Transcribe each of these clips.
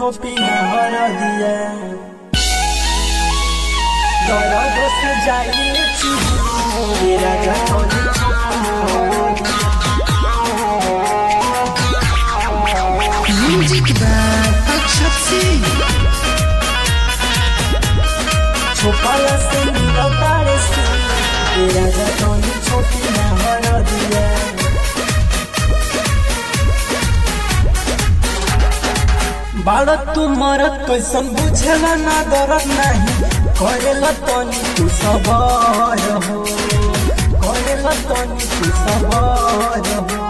छोपी न हर दिया दर्द से जाइए ये राजा तोनी छोपी न हर दिया Music by Akshat Singh. छोपाला से मिला तारे से ये राजा तोनी छोपी न हर दिया बाड़ा तू मरत कैसन बुझेला ना दरद नहीं करेला तनी तू सबर हो करेला तनी तू सबर हो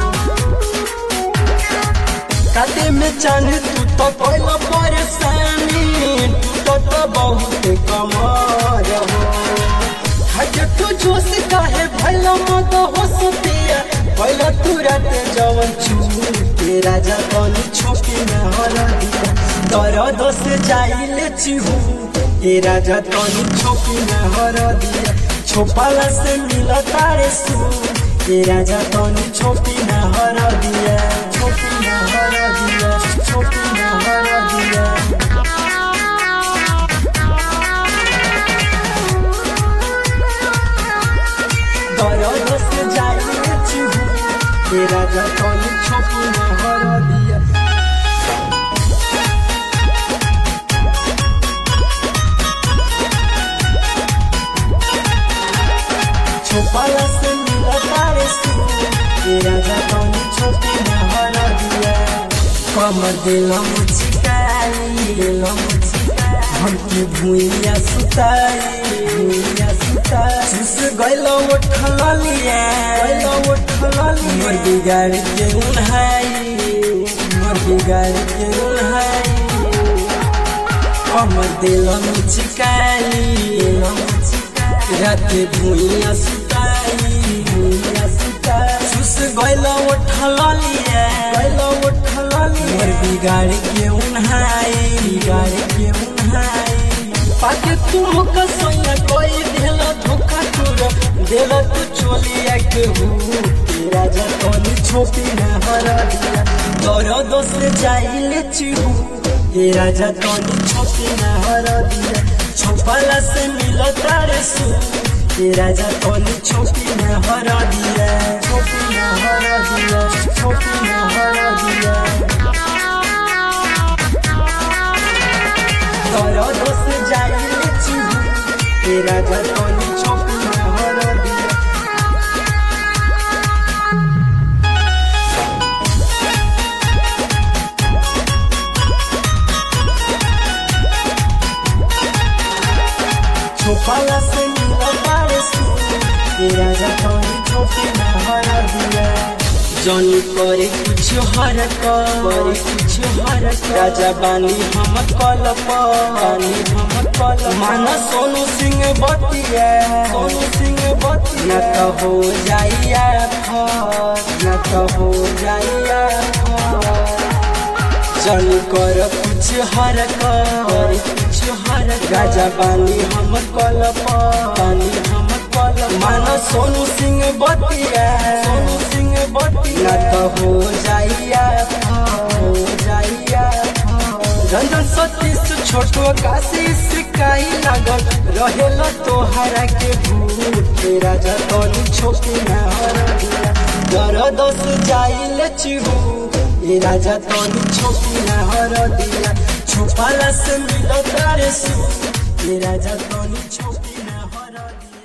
काटे में चाहे तू तो पहला परेशानी तू तो तो बहुत कमर हो हजे तू जोश काहे भैला मत हो सतिया पहला तू रात जवन छू के राजा तनी छोपी न हर दिया दर्द से जाइले चिहू के राजा तनी छोपी न हर दिया छोपाला से मिला तारे सू के राजा तनी छोपी न हर दिया छोपी न हर दिया छोपी न हर दिया दर्द से जाइए चिहू के राजा तनी छोपी न हर दिया छोपाला से मिला तारे सू के राजा तनी छोपी न हर दिया कमर दिला मुझकाई दिला मुझकाई हमके भूइया सुताई भूइया सुताई सुस गइला उठल लिया गइला उठल लिया मोर बिगाड़ के उन्हाई मोर बिगाड़ के उन्हाई कमर दिला मुझकाई दिला मुझकाई राते भूइया सुताई भूइया सुताई सुस गइला उठल लिया गइला उठल लिया मोर बिगाड़ के उन्हाई बिगाड़ के उन्हाई पाके तुम कसैया कोई देला धोखा तोरा देला तू चोलिया के हु तेरा जतनी छोपी न हर दिया तोरा दोस्त जाइले चिहू तेरा जतनी छोपी न हर दिया छोपला से मिलो तारे सू तेरा जतनी छोपी न हर दिया छोपी न हर दिया छोपी न हर दिया तोरा दोस्त जाइले चिहू तेरा जतनी छोपी न हर दिया छोपाला से मिला तारे सू तेरा जतनी छोपी न हर दिया जनी करे कुछ हर करे कुछ हर राजा बानी हम कल पानी हम कल माना सोनू सिंह बतिया सोनू सिंह बतिया न तो हो जाइया फस न तो हो जाइया फस जन कर कुछ हर कर कुछ हर राजा बानी हम कल पानी हम कल माना सोनू सिंह बतिया सोनू सिंह बतिया न तो हो जाइया हो जाइया रंजन सतीश छोटो काशी सिकाई लागल रहेल तोहरा के भूत तेरा जतनी छोटी न हर दिया दर्द से जाइल चिहू ये राजा तनी छोटी न हर दिया छुपाला से मिलो तारे सू ये राजा तनी छोटी न हर दिया